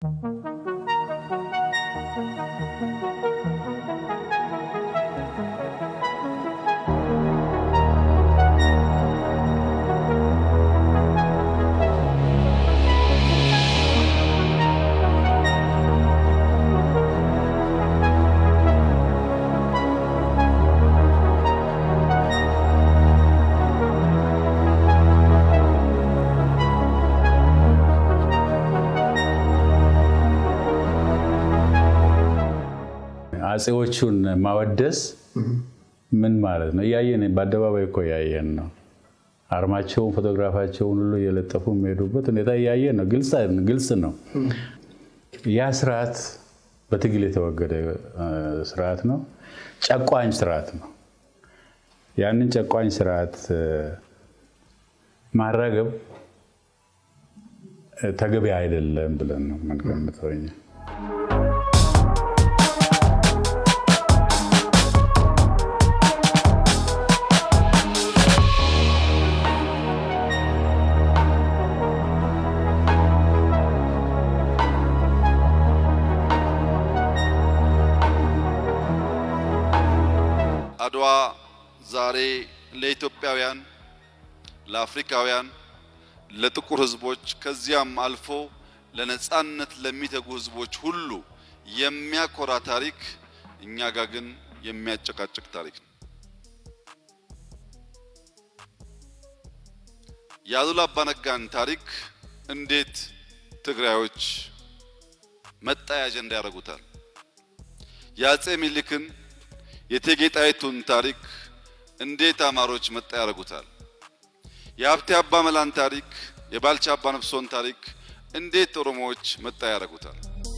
አፄዎቹን ማወደስ ምን ማለት ነው? እያየን በአደባባይ እኮ እያየን ነው። አርማቸውን ፎቶግራፋቸውን ሁሉ እየለጠፉ የሚሄዱበት ሁኔታ እያየን ነው። ግልጽ ነው። ያ ስርዓት በትግል የተወገደ ስርዓት ነው። ጨቋኝ ስርዓት ነው። ያንን ጨቋኝ ስርዓት ማራገብ ተገቢ አይደለም ብለን ነው የምንገምተው እኛ። አድዋ ዛሬ ለኢትዮጵያውያን፣ ለአፍሪካውያን፣ ለጥቁር ሕዝቦች ከዚያም አልፎ ለነጻነት ለሚተጉ ሕዝቦች ሁሉ የሚያኮራ ታሪክ፣ እኛ ጋር ግን የሚያጨቃጭቅ ታሪክ ነው። የአሉላ አባነጋን ታሪክ እንዴት ትግራዮች መጣያ አጀንዳ ያደርጉታል? የአፄ ሚኒልክን የእቴጌ ጣይቱን ታሪክ እንዴት አማሮች መጣ ያደርጉታል? የሀብቴ አባ መላን ታሪክ፣ የባልቻ አባ ነፍሶን ታሪክ እንዴት ኦሮሞዎች መጣ ያደርጉታል?